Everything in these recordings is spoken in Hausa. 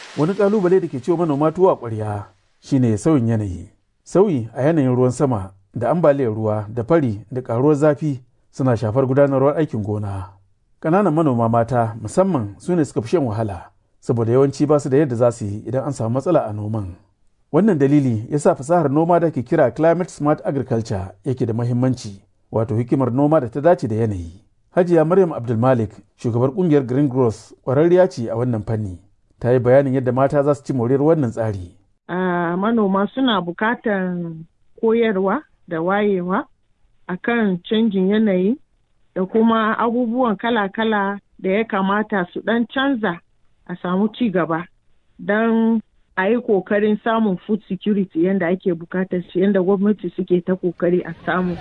wani kalubale da ke ciwo manoma tuwa ƙwarya shine sauyin yanayi sauyi a yanayin ruwan sama da ambaliyar ruwa da fari da ƙaruwar zafi suna shafar gudanarwar aikin gona ƙananan manoma mata musamman su ne suka fi shan wahala saboda yawanci ba su da yadda za su yi idan an samu matsala a noman wannan dalili ya sa fasahar noma da ke kira climate smart agriculture yake da mahimmanci wato hikimar noma da ta dace da yanayi hajiya maryam abdulmalik shugabar kungiyar green growth ƙwararriya ce a wannan fanni ta yi bayanin yadda mata za su ci moriyar wannan tsari uh, manoma suna bukatar koyarwa da wayewa akan canjin yanayi da kuma abubuwan kala-kala da ya kamata su ɗan canza a samu ci gaba don a yi kokarin samun food security yadda ake bukatar shi yadda gwamnati suke ta kokari a samu.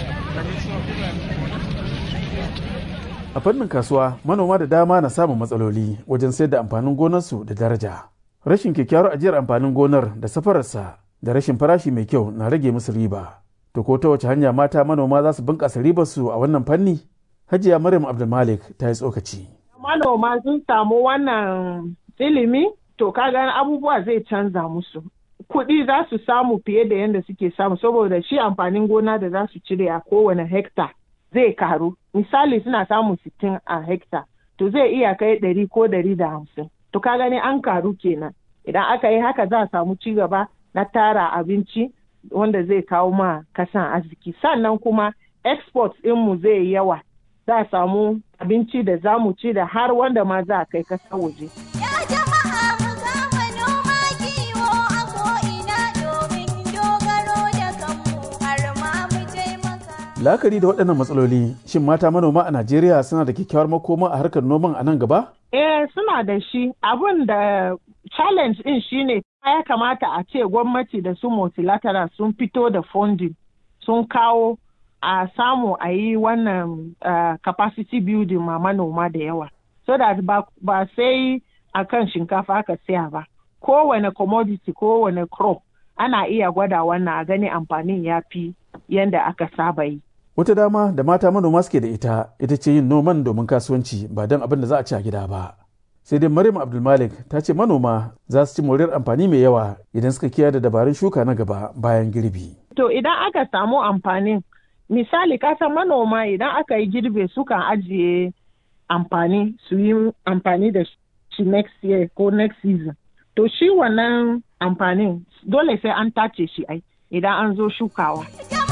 A fannin kasuwa manoma da dama na samun matsaloli wajen sayar da amfanin gonarsu da daraja. Rashin kyakkyawar ajiyar amfanin gonar da safararsa da rashin farashi mai kyau na rage musu riba. To ko ta wace hanya mata manoma za su bunƙasa ribarsu a wannan fanni? Hajiya Maryam Abdulmalik ta yi tsokaci. Manoma sun samu wannan ilimi to kaga abubuwa zai canza musu. Kuɗi za su samu fiye da yadda suke samu saboda shi amfanin gona da za su cire a kowane hekta zai karu. Misali suna samun sittin a hekta to zai iya kai ɗari ko ɗari da hamsin. To ka gani an karu kenan. Idan aka yi haka za a samu ci gaba na tara abinci wanda zai kawo ma kasan arziki. Sannan kuma export ɗinmu zai yi yawa. Za a samu abinci da za mu ci da har wanda ma za a kai kasa waje. La'akari da waɗannan matsaloli, shin mata manoma a Najeriya suna da kyakkyawar makoma a harkar noman a nan gaba? Eh, suna da shi. Abin da challenge ɗin shine ya kamata a ce gwamnati da su multilateral sun fito da funding sun kawo a samu a yi wannan uh, capacity building ma manoma da yawa. So that ba, ba sai a kan shinkafa aka siya ba. Kowane commodity, kowane crop ana iya gwada wannan a gani amfanin ya fi yadda aka saba yi. Wata dama da mata manoma suke da ita ita ce yin noman domin kasuwanci ba don abin da za a ci a gida ba. Sai dai Maryam Abdulmalik ta ce manoma za su ci moriyar amfani mai yawa idan suka kiyaye da dabarun shuka na gaba bayan girbi. To idan aka samu amfanin misali kasan manoma idan aka yi girbe sukan ajiye amfani su yi amfani da shi next year ko next season. To shi wannan amfanin dole sai an tace shi ai idan an zo shukawa.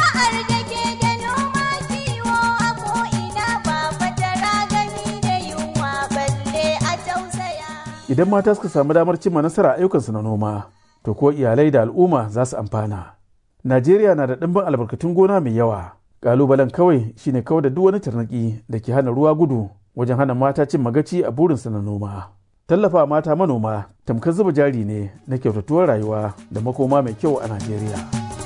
Idan mata suka samu damar cimma nasara ayyukansu na noma, to ko iyalai da al'umma za su amfana. Najeriya na da ɗimbin albarkatun gona mai yawa. Ƙalubalen kawai shine kawai da duk wani tarnaki da ke hana ruwa gudu wajen hana mata cin magaci a burinsu na noma. Tallafa mata manoma tamkar zuba jari ne na kyautatuwar rayuwa da makoma mai kyau a Najeriya.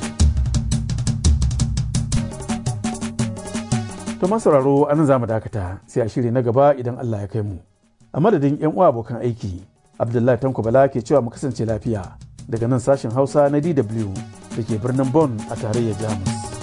To sauraro anan za mu dakata sai a shiri na gaba idan Allah ya kai mu. A madadin 'yan uwa abokan aiki, Abdullahi Tanko Bala ke cewa mu kasance lafiya daga nan sashen Hausa na DW da ke birnin Bonn a tarayyar Jamus.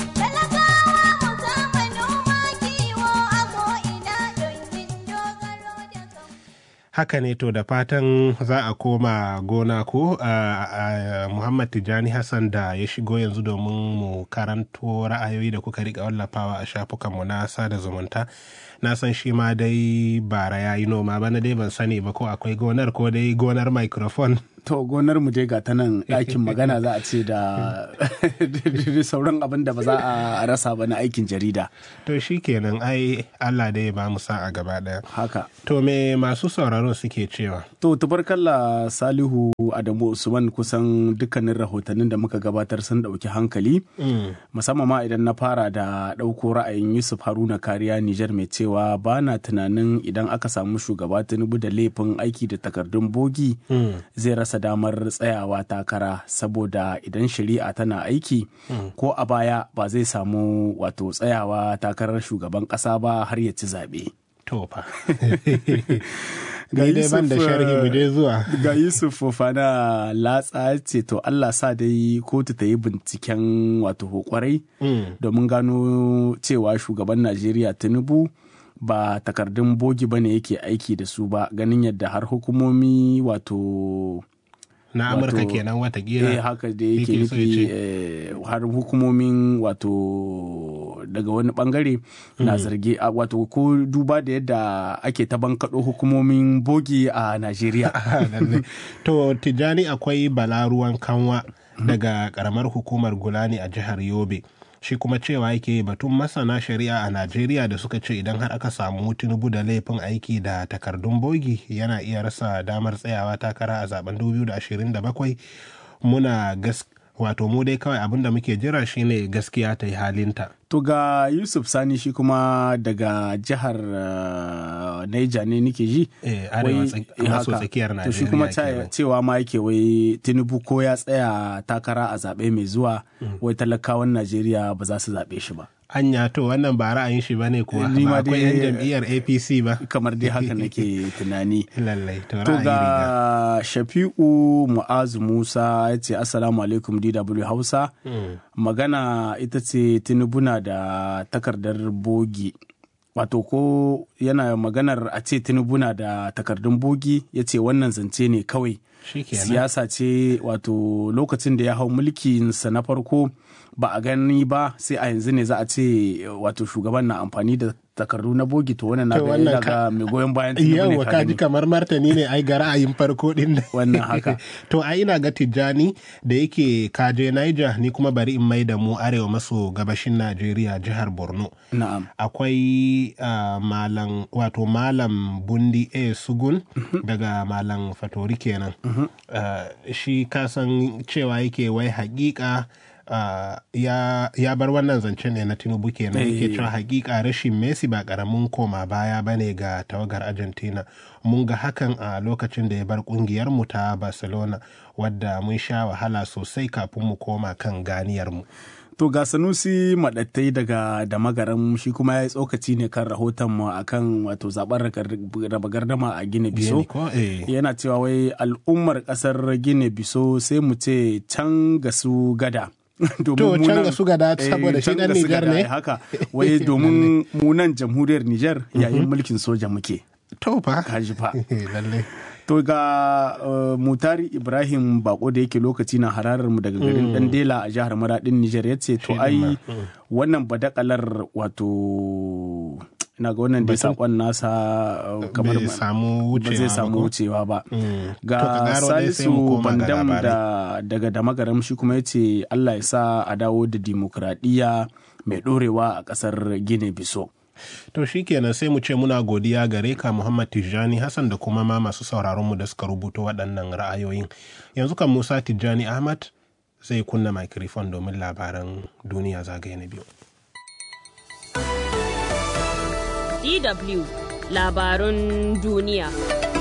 haka ne to da fatan za a koma gona ko a muhammad tijjani hassan da ya shigo yanzu domin mu karanto ra'ayoyi da kuka rika wallafawa a shafukanmu na sada zumunta na san shi ma dai bara ya yi noma bana dai ban sani ba ko akwai gonar ko dai gonar microphone to gonar mu dai ga ta nan ɗakin magana za a ce da sauran abin da ba za a rasa ba na aikin jarida to shi kenan ai allah dai ba mu sa a gaba ɗaya haka to me masu sauraro suke cewa to tubarkalla salihu adamu usman kusan dukkanin rahotannin da muka gabatar sun ɗauki hankali musamman ma idan na fara da ɗauko ra'ayin yusuf haruna kariya nijar mai cewa ba na tunanin idan aka samu shugaba tinubu da laifin aiki da takardun bogi zai rasa damar tsayawa takara saboda idan shari'a tana aiki ko a baya ba zai samu wato tsayawa takarar shugaban ƙasa ba har ya ci zaɓe. To fa. dai ban da sharhi mu dai zuwa. Ga Yusuf Fofana latsa ce to Allah sa dai kotu ta yi binciken wato kwarai domin gano cewa shugaban Najeriya Tinubu ba takardun bogi ba ne yake aiki da su ba ganin yadda har hukumomi wato na amurka Wato, kenan watakila eh haka da yake yake so ya nufi ce. eh, har hukumomin wato daga wani bangare na zargi a- wato ko duba da yadda ake ta bankaɗo hukumomin bogi a najeriya Lalle. to tijjani akwai balaruwan kanwa daga karamar hukumar gulani a jihar yobe shi kuma cewa yake batun masana shari'a a najeriya da suka ce idan har aka samu tinubu da laifin aiki da takardun bogi yana iya rasa damar tsayawa takara a zaben 2027 muna gas wato mu dai kawai abin da muke jira shine gaskiya ta yi halinta to ga yusuf sani shi kuma daga jihar uh, niger ne nike ji Eh, arewa Wai- tsak- eh, maso haka. tsakiyar to shi Najeriya kuma kenan. ta- cewa ma yake wai tinubu ko ya tsaya takara a zaɓe mai zuwa wai talakawan najeriya ba za su zaɓe shi ba anya to wannan ba ra'ayin shi bane kuwa Ni ma ba akwai dai- yan jam'iyyar apc ba kamar dai haka nake tunani lallai to To ra'ayi riga ga Shafi'u Mu'azu Musa ya ce Assalamu alaikum DW Hausa. Magana ita ce Tinubu na da takardar bogi. Wato ko yana maganar a ce Tinubu na da takardun bogi ya ce wannan zance ne kawai. Shikenan. Siyasa ce wato lokacin da ya hau mulkinsa na farko ba a gani ba sai a yanzu ne za a ce wato shugaban na amfani da takardu na bogi to wannan na To ga wannan yana ka- ga mai goyon bayan Tinubu ne yawwa ka ka ji gani. kamar martani ne ai ga ra'ayin farko din da Wannan haka. to ai ina ga tijjani da yake kaje Niger ni kuma bari in mai da mu arewa maso gabashin Najeriya jihar Borno Na'am. akwai ah, malam wato malam bundi a sugun daga malam fatori kenan Ah, shi kasan cewa yake wai hakika ah, ya, ya bar wannan zancen ne na tinubu kenan yake cewa hakika rashin messi ba karamin koma baya bane ga tawagar argentina mun ga hakan a lokacin da ya bar kungiyar mu ta barcelona wadda mun sha wahala sosai kafin mu koma kan ganiyar mu To ga Sanusi maɗattai daga da magaran shi kuma ya yi tsokaci ne kan rahoton mu akan wato zaben raba gardama a Gine Biso. Gini ko? Eh. Yana cewa wai al'ummar ƙasar Gine Biso sai mu ce can ga su gada. Domin To, mu can nan- ga su gada eh, saboda shi can ɗan ga su Nijar gada, ne? Haka, wai domin mu nan jamhuriyar Nijar yayin mulkin soja muke. to fa Kaji fa. lalle To ga uh, Mutari Ibrahim Bako da yake lokaci na hararar mu daga garin Dandela a jihar Maradin Nijar ya ce to Shi ai din wannan badakalar wato ina ga wannan da sakon nasa uh, kamar bai samu ba zai wucewa samu ba ko? wucewa ba. Mm. To, Ga ka gano dai sai mu Salisu koma ga Bandam labarai. da daga Damagaram shi kuma ya ce Allah ya sa a dawo da dimokuraɗiyya mai ɗorewa a ƙasar Gine Biso. To shi kenan sai mu ce muna godiya gare ka Muhammad Tijjani Hassan da kuma ma masu sauraronmu da suka rubuto waɗannan ra'ayoyin. Yanzu kan Musa Tijjani Ahmad zai kunna microphone domin labaran duniya zagaye na biyu. DW labarun duniya.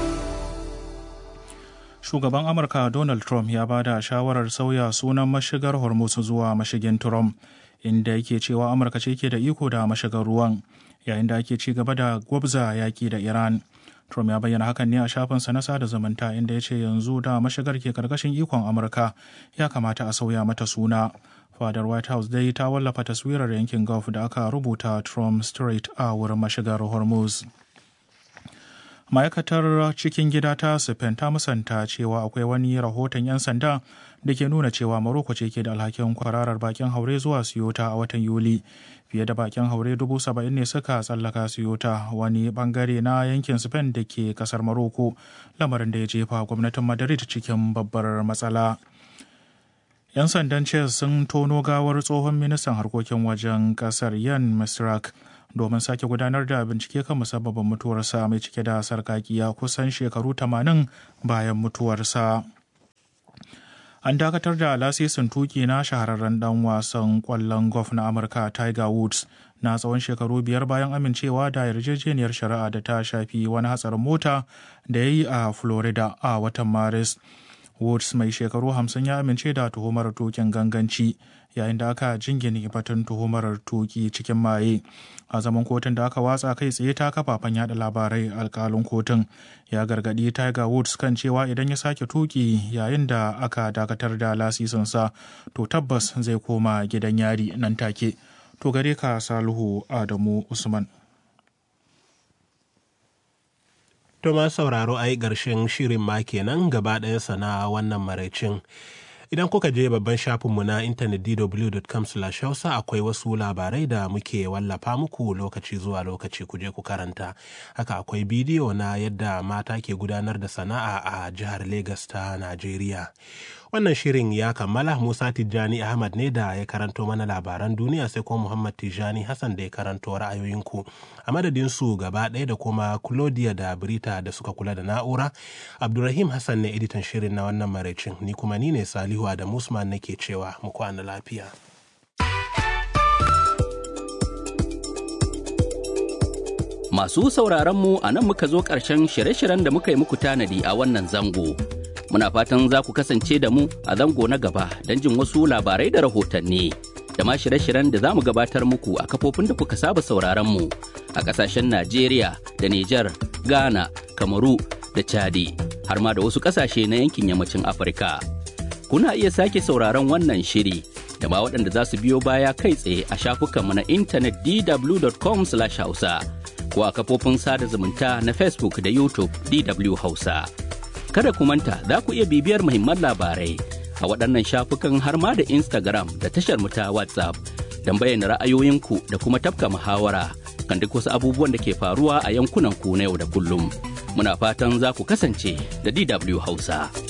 Shugaban Amurka Donald Trump ya ba da shawarar sauya sunan mashigar Hormuz zuwa mashigin Trump, inda yake cewa Amurka ce ke da iko da mashigar ruwan, yayin da ake ci gaba da gwabza yaƙi da Iran. Trump ya bayyana hakan ne a shafinsa na sada zumunta inda ya ce yanzu da mashigar ke karkashin ikon Amurka ya kamata a sauya mata suna. Fadar White House dai ta wallafa taswirar yankin Gulf da aka rubuta Trump Strait a wurin mashigar Hormuz. ma'aikatar cikin gida ta spain ta musanta cewa akwai wani rahoton 'yan sanda da ke nuna cewa maroko ce ke da alhakin kwararar bakin haure zuwa siyota a watan yuli fiye da bakin haure dubu saba'in ne suka tsallaka siyota wani bangare na yankin spain da ke kasar maroko lamarin da ya jefa gwamnatin madrid cikin babbar matsala 'yan sandan chess sun tono gawar tsohon ministan harkokin wajen kasar yan misrak domin sake gudanar da bincike kan musabbabin mutuwarsa mai cike da sarkakiya kusan shekaru 80 bayan mutuwarsa. An dakatar da lasisin tuki na shahararren dan wasan kwallon golf na Amurka Tiger Woods na tsawon shekaru biyar bayan amincewa da yarjejeniyar shari'a da ta shafi wani hatsarin mota da ya yi a Florida a watan Maris. Woods mai shekaru hamsin ya amince da tuhumar tukin ganganci yayin da aka jingine batun tuhumar tuki cikin maye a zaman kotun da aka watsa kai tsaye ta kafafen yada labarai alkalin kotun ya gargadi tiger woods kan cewa idan ya sake tuki yayin da aka dakatar da lasisinsa to tabbas zai koma gidan yari nan take to gare ka salihu adamu usman To ma sauraro ai ƙarshen shirin ma kenan gaba ɗayansa na wannan maraicin. Idan kuka je babban shafinmu na intanet dw.com hausa akwai wasu labarai da muke wallafa muku lokaci zuwa lokaci ku je ku karanta. Haka akwai bidiyo na yadda mata ke gudanar da sana'a a jihar Legas ta Najeriya. Wannan shirin ya kammala Musa Tijjani Ahmad ne da ya karanto mana labaran duniya sai kuma Muhammad Tijjani Hassan da ya karanto ra'ayoyinku. A madadin su gaba ɗaya da kuma Claudia da Brita da suka kula da na'ura. Abdulrahim Hassan ne editan shirin na wannan maraicin ni kuma ni ne Salihu da Musman nake cewa mu kwana lafiya. Masu sauraronmu a nan muka zo ƙarshen shirye-shiryen da muka yi muku tanadi a wannan zango. Muna fatan za ku kasance da mu a zango na gaba don jin wasu labarai da rahotanni. Da ma shirye-shiryen da za mu gabatar muku a kafofin da kuka saba sauraronmu a ƙasashen Najeriya da Nijar, Ghana, Kamaru da Chadi, har ma da wasu ƙasashe na yankin yammacin Afirka. Kuna iya sake sauraron wannan shiri da ma waɗanda za su biyo baya kai tsaye a shafukanmu na intanet dw.com/hausa. ko a kafofin sada zumunta na Facebook da YouTube DW Hausa. Kada ku manta za ku iya bibiyar muhimman labarai a waɗannan shafukan har ma da Instagram da tashar mu ta WhatsApp don bayyana ra'ayoyinku da kuma tafka muhawara kan duk wasu abubuwan da ke faruwa a yankunan ku na yau da kullum. Muna fatan za ku kasance da DW Hausa.